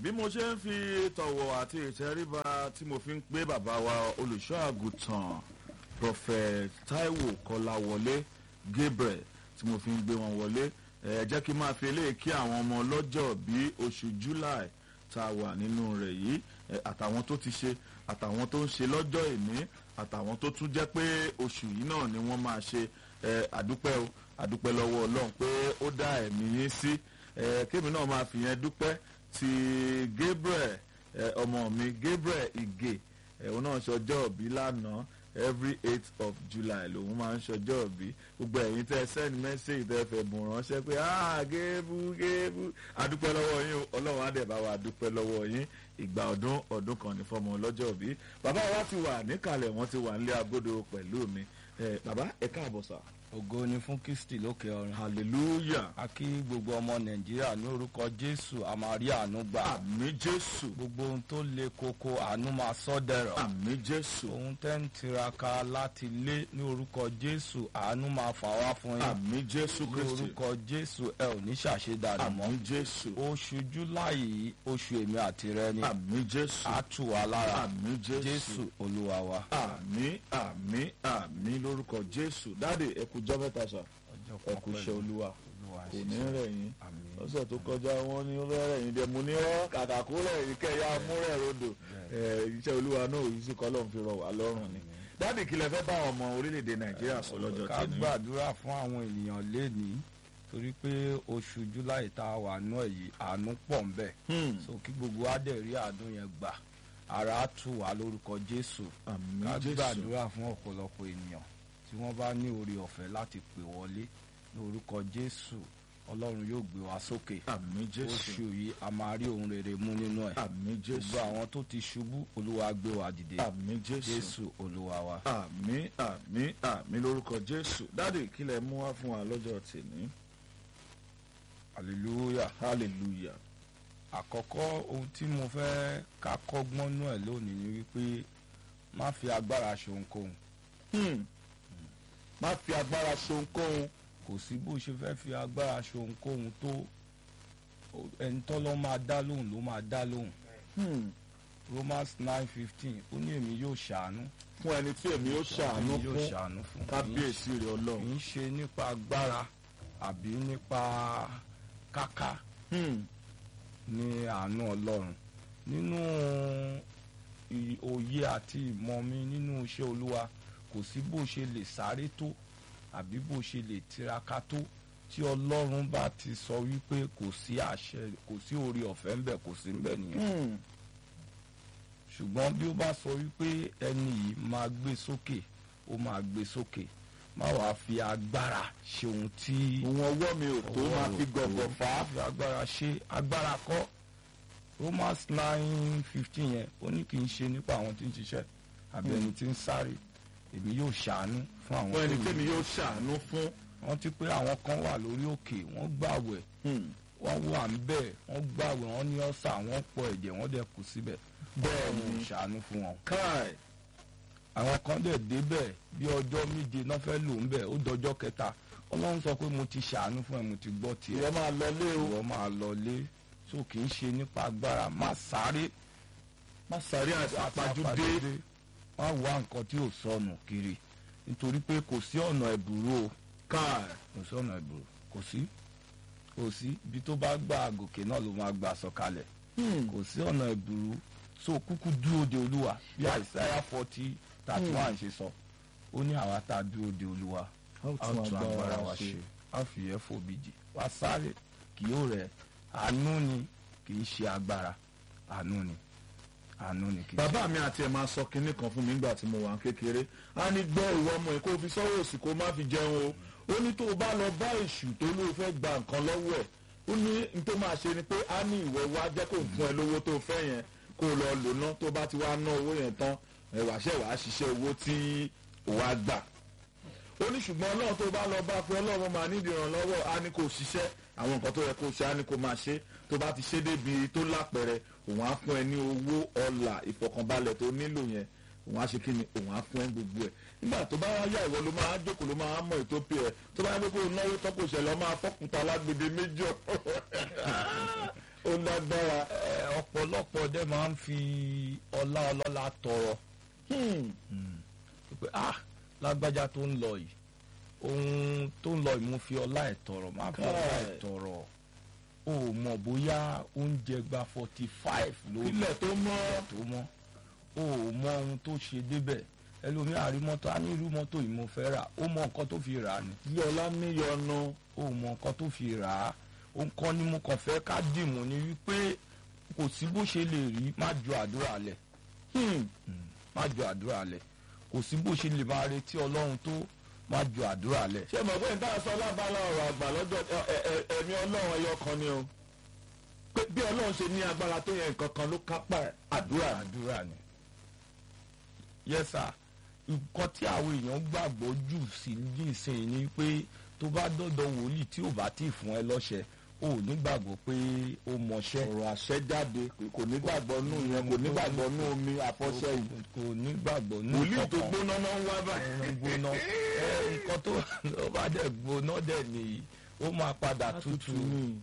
bí mo ṣe ń fi tọ̀wọ̀ àti ìtẹríba tí mo fi ń pé bàbá wa olùṣọ́ àgùntàn prophet taiwo kọláwọlé gabriel tí mo fi ń gbé wọn wọlé ẹ jẹ́ kí n máa fi eléyìí kí àwọn ọmọ ọlọ́jọ́ bí oṣù july tá a wà nínú rẹ̀ yìí ẹ, àtàwọn tó ti ṣe àtàwọn tó ń ṣe lọ́jọ́ ìní àtàwọn tó tún jẹ́ pé oṣù yìí náà ni wọ́n máa ṣe ẹ, àdúpẹ́ o àdúpẹ́ lọ́wọ́ ọlọ́run pé ó dá ẹ̀mí yín sí ẹ, kémi náà máa fi yẹn dúpẹ́ ti gabriel ẹ, ọmọ mi gabriel ige ẹ, òun náà ṣọjọ́ òbí lánàá every eight of july lòun máa ń ṣọjọ́ òbí gbogbo ẹ̀yin tẹ́ send message tẹ́ fẹ́ bùn ránṣẹ́ pé ah géébú géébú adúpẹ́ lọ́wọ́ yín o ọlọ́run á dẹ̀ bá wa dúpẹ́ lọ́wọ́ yín ìgbà ọdún ọdún kan ní fọmọ ọlọ́jọ́ òbí bàbá wa ti wà níkàlẹ̀ wọ́n ti wà nílé agodo pẹ̀lú mi ẹ, bàbá ẹ káàbọ̀ sà ògo ni fún kristi lókè ọ̀run hallelujah a kí gbogbo ọmọ nàìjíríà ní orúkọ jésù a máa rí àánú gbà àmì jésù gbogbo ohun tó le koko àánú máa sọ dẹ̀rọ̀ àmì jésù ohun tẹ́ ń tiraka láti lé ní orúkọ jésù àánú máa fà wá fún yín àmì jésù ní kristi orúkọ jésù ẹ ò ní ṣàṣedànù mọ́ àmì jésù oṣù júláì yìí oṣù èmi àti rẹ ni àmì jésù á tù wá lára àmì jésù jésù olúwa wa. àmì àmì àmì lórúkọ jésù dáàdì ẹkùjọ mẹ́ta sà ẹkùṣẹ olúwa kò ní rẹ̀ yín lọ́sẹ̀ tó kọjá wọn ní ó fẹ́ rẹ̀ yín dẹ̀ mo ní ọ́ kàkà kó rẹ̀ yín kẹ́yà múrẹ̀ rodò ẹ̀, iṣẹ́ olúwa náà òyìn sí kọ́ lóun fi rọ̀ wá lọ́rùn ni dáàdì kí lẹ fẹ́ bá àwọn ọmọ orílẹ̀-èdè nàìjíríà sọ lọ́jọ́ ká tẹ̀lé gbàdúrà fún àwọn ènìyàn lénìí torí pé oṣù july tá a wà náà yìí àánú pọ̀ ń bẹ̀ so kí gbogbo wa dẹ̀ rí àánú yẹn gbà ara á tù wá lórúkọ jésù àmì ká jésù gbàdúrà fún ọ̀pọ̀lọpọ̀ ènìyàn tí wọ́n bá ní oore ọ̀fẹ́ láti pè wọlé lórúkọ jésù ọlọ́run yóò gbé wa sókè àmì jésù oṣù yìí a máa rí ohun rere mú nínú ẹ̀ àmì jésù gbogbo àwọn tó ti ṣubú olúwa gbé wa dìde àmì jésù jésù olúwa wa. àmì àmì àmì lórúkọ jésù dáàdì kí lẹ mú wá fún wa lọ́jọ́ tẹ̀lé hallelujah. hallelujah àkọ́kọ́ ohun tí mo fẹ́ ká kọ́gbọ́n náà ẹ̀ lónìí ni wípé má fi agbára ṣe ohunkóhun Hmm. má fi agbára ṣohunkóhun kò sí bó ṣe fẹ́ fi agbára ṣe ohunkóhun tó ẹni tọ́lọ́ máa dá lóhùn ló máa dá lóhùn Hmm. romans nine fifteen ó ní èmi yóò ṣàánú fún ẹni tí èmi ó ṣàánú èmi yóò fún ṣàánú fún kábíyèsí rẹ kì ọlọ́run í ṣe nípa agbára àbí nípa káká Hmm. ní àánú ọlọ́run nínú ì- òye àti ìmọ̀ mi nínú iṣẹ́ olúwa kò sí bó ṣe lè sáré tó àbí bó ṣe lè tiraka tó tí ọlọ́run bá ti sọ wípé kò sí àṣẹ kò sí orí ọ̀fẹ́ ń bẹ̀ kò sí ń bẹ̀ nìyẹn Hmm. ṣùgbọ́n bí ó bá sọ wípé ẹni yìí máa gbé sókè ó máa gbé sókè má wàá fi agbára ṣe ohun tí òun ọwọ́ mi ò tó máa fi gọ̀gọ̀ fà á fi agbára ṣe agbára kọ́ romans nine fifteen yẹn ó ní kì í ṣe nípa àwọn tí ń ṣiṣẹ́ àbí ẹni tí ń sáré èmi yóò ṣàánú fún àwọn fún ẹni tó tẹ́mi yẹ yóò ṣàánú fún wọ́n ti pé àwọn kan wà lórí òkè wọ́n gbàwẹ̀ Hmm. wọ́n wà ń bẹ̀ wọ́n gbàwẹ̀ wọ́n ní ọ̀sà wọ́n pọ̀ ẹ̀jẹ̀ wọ́n dẹ̀ kú síbẹ̀ Bẹ́ẹ̀ Ọlọ́run ni. ṣàánú fún wọn káì àwọn kan dẹ̀ débẹ̀ bí ọjọ́ méje náà fẹ́ lò ń bẹ̀ ó dọjọ́ kẹta ọlọ́run sọ pé mo ti ṣàánú fún ẹ mo ti gbọ́ tiẹ̀ ìwọ máa lọ lé o ìwọ máa lọ lé so kì í ṣe nípa agbára má sáré má sáré àpàjúdé má wá nǹkan tí ò sọnù kiri nítorí pé kò sí ọ̀nà ẹ̀bùrú o káì kò sí ọ̀nà ẹ̀bùrú kò sí kò sí ibi tó bá gbà gòkè náà ló máa gbà sọ̀kalẹ̀ Hmm. kò sí ọ̀nà ẹ̀bùrú so kúkú dúró de olúwa bí àìsáyà forty thirty one ṣe sọ ó ní àwa tá a dúró de olúwa a ó a ó tún agbára wa ṣe a ó fi ẹ̀ fòbìjì wá sáré kì yóò rẹ̀ àánú ni kì í ṣe agbára àánú ni àánú ni kì í ṣe. bàbá mi àti ẹ̀ máa sọ kinní kan fún mi nígbà tí mo wà ń kékeré a ní gbọ́ ìwọ ọmọ ẹ̀ kó o fi sọ́wọ́ òsì kó o má fi jẹun o ó ní tó o bá lọ bá èṣù tó ló fẹ́ gba nǹkan lọ́wọ́ ẹ̀ ó ní n tó máa ṣe ni pé a ní ìwọ wá jẹ́ kó fún ẹ lówó tó o fẹ́ yẹn kó o lọ lò ná tó o bá ti wá ná owó yẹn tán ẹ wàá ṣẹ̀ wàá ṣiṣẹ́ owó tí o wá gbà ó ní ṣùgbọ́n ọlọ́run tó bá lọ bá fún ọlọ́run máa nídìí ìrànlọ́wọ́ á ní kó o ṣiṣẹ́ àwọn nǹkan tó yẹ kó o ṣe á ní kó o máa ṣe tó bá ti ṣe débi tó lápẹẹrẹ òun á fún ẹ ní owó ọlà ìfọkànbalẹ̀ tó nílò yẹn òun á ṣe kí ni òun á fún ẹ gbogbo ẹ nígbà tó bá yá ìwọ ló máa jókòó ló máa mọ ètò pé ẹ tó bá yẹ kó o náwó tọ́kù ṣẹlẹ̀ ọ máa fọ́kùtà lágbèdè méjì ó lágbára Ẹ, ọ̀pọ̀ ọ̀pọ̀lọpọ̀ dẹ̀ máa ń fi ọlá ọlọ́lá tọrọ Hmm. pé ah lágbájá tó ń lọ yìí ohun tó ń lọ yìí mo fi ọlá ẹ̀ tọrọ má fi ọlá ẹ̀ Káì. tọrọ o ò mọ̀ bóyá oúnjẹ gba forty five lórí ilẹ̀ tó mọ́ tó mọ́ o ò mọ ohun tó ṣe débẹ̀ ẹlòmíà rí mọ́tò á ní irú mọ́tò yìí mo fẹ́ rà ó mọ nǹkan tó fi rà á ni ilé ọlá níyọnu ó mọ nǹkan tó fi rà á ó ń kọ́ ni mo kàn fẹ́ ká dìmú ni wípé kò sí bó ṣe lè rí má ju àdúrà lẹ̀ Hmm. má ju àdúrà lẹ̀ kò sí bó ṣe lè máa retí ọlọ́run tó má ju àdúrà lẹ̀. ṣé mọ̀ pé nǹkan sọ lábala ọ̀rọ̀ àgbà lọ́jọ́ ẹ- ẹ- ẹ- ẹ̀mí ọlọ́run ẹyọ kan ni o pé bí ọlọ́run ṣe ní agbára tó yẹ nǹkan kan ló kápá ẹ̀, àdúrà ni. àdúrà ni. yes sir nǹkan tí àwọn èèyàn gbàgbọ́ jù sí nísìnyí ni pé tó bá dọ́dọ̀ wòlíì tí ò bá tí ì fún ẹ lọ́ṣẹ ò nígbàgbọ́ pé ó mọṣẹ́ ọ̀rọ̀ àṣẹ jáde pé kò ní gbàgbọ́ nù yẹn kò ní gbàgbọ́ nù omi àfọṣẹ yìí kò nígbàgbọ́ ní wòlíì tó kankan. gbóná náà ń wá báyìí. ẹran gbóná ẹ nǹkan tó tó bá dẹ̀ gbóná dẹ̀ nìyí ó máa padà tutù ni.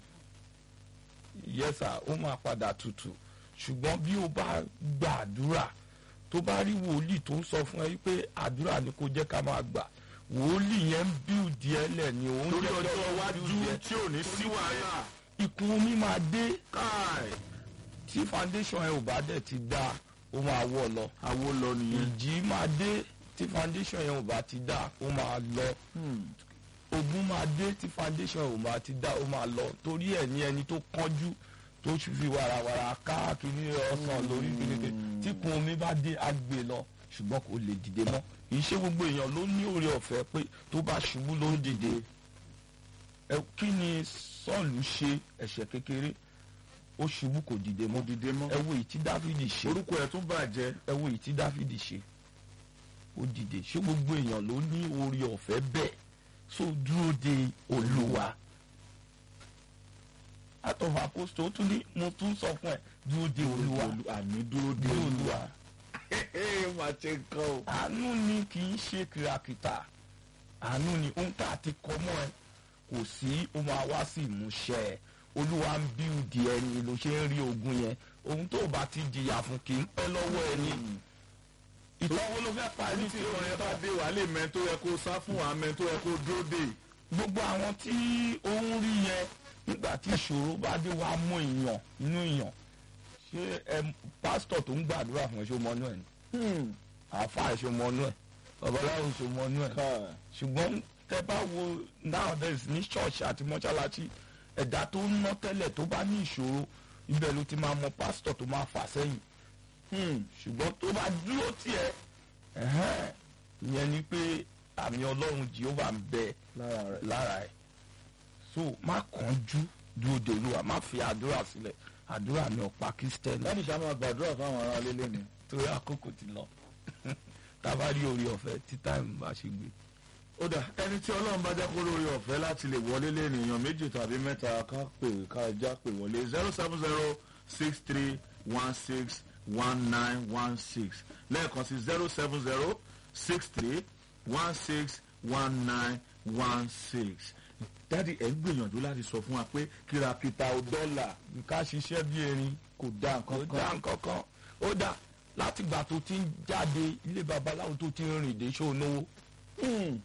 yes sir ó máa padà tutù ṣùgbọ́n bí o bá gbàdúrà tó bá rí wòlíì tó ń sọ fún ẹ pé àdúrà ni kò jẹ́ ká máa gbà wòlíì yẹn ń bíùdì ẹ lẹ̀ ni òun torí jẹ́ ọjọ́ kí iwájú build ẹ. tí ò ní sí wàhálà ikùn omi máa dé káì tí foundation ẹ ò bá dẹ̀ ti dá ó máa wọ̀ lọ àwo lọ nìyẹn. ìjì máa dé tí foundation yẹn ò bá ti dá ó máa lọ ogun máa dé tí foundation ò máa ti dá ó máa lọ torí ẹ̀ ní ẹni tó kánjú tó fi warawara káàkiri ọsàn lórí kékeré tí kun omi bá dé á gbé lọ ṣùgbọ́n kò lè dìde mọ́ kì í ṣe gbogbo èèyàn ló ní oore ọ̀fẹ́ pé tó bá ṣubú ló ń dìde ẹ kí ni sọ́ọ̀lù ṣe ẹ̀ṣẹ̀ kékeré ó ṣubú kò dìde mo mọ́ dìde mọ́. ẹ wo èyí tí dáfídì ṣe orúkọ ẹ̀ tún bàjẹ́. ẹ wo èyí tí dáfídì ṣe ó dìde ṣé gbogbo èèyàn ló ní oore ọ̀fẹ́ bẹ́ẹ̀ so dúró de olúwa àtọ̀fà apostle ó tún ní mo tún sọ fún ẹ dúró de olúwa àní dúró de de olúwa máa ṣe nǹkan o. àánú ni kì í ṣe kìràkìtà àánú ni ohun tá a ti kọ mọ́ ẹ kò sí ó máa wá sí ìmúṣẹ ẹ olúwa ń bíùdì ẹni ló ṣe ń rí ogun yẹn ohun tó o bá ti jìyà fún kì í pẹ́ lọ́wọ́ ẹni ìtọ́wọ́ ló fẹ́ parí ẹni tí ìrọ̀ yẹn bá dé wàá lè mẹ́ tó yẹ kó sá fún wa mẹ́ tó yẹ kó dúró dé. gbogbo àwọn tí ó ń rí yẹn nígbà tí ìṣòro bá dé wàá mú èèyàn inú èèyàn ṣé ẹ pásítọ̀ tó ń gbàdúrà fún ẹ ṣó mọ́nú ẹ̀ ni àáfàá ẹ ṣó mọ́nú ẹ̀ babaláwo ṣó mọ́nú ẹ̀ ṣùgbọ́n tẹ bá wo nowadays ní ṣọ́ọ̀ṣì àti mọ́ṣáláṣí ẹ̀dá tó ń ná tẹ́lẹ̀ tó bá ní ìṣòro ibẹ̀ ló ti máa mọ pásítọ̀ tó máa fà sẹ́yìn ṣùgbọ́n tó bá dúró tiẹ̀ ẹ̀hẹ́n, ìyẹn ni pé àmì ọlọ́run Jehovah ń bẹ lára rẹ̀. lára ẹ̀ so má kánjú dúró de olúwa má fi àdúrà sílẹ̀ àdúrà ní ọ̀pá kristẹni láti ṣá máa gbàdúrà fáwọn ará lélẹ̀ ni. torí àkókò ti lọ tá a bá rí orí ọ̀fẹ́ tí táìmù bá ṣe gbé. ó dà ẹni tí ọlọ́run bá jẹ́ kó lórí ọ̀fẹ́ láti lè wọlé lẹ́nìyàn méjì tàbí mẹ́ta ká pè ká já pè wọlé zero seven zero six three one six one nine one six lẹ́ẹ̀kan sí zero seven zero six three one six one nine one six dádì ẹ̀ ń gbìyànjú láti sọ fún wa pé kìràkìtà ò dọ́là ká ṣiṣẹ́ bí erin kò dá kò nǹkan dá kan. nǹkan kan ó dá látìgbà tó ti ń jáde ilé babaláwo tó ti ń rìn dé ṣó náwó Hmm.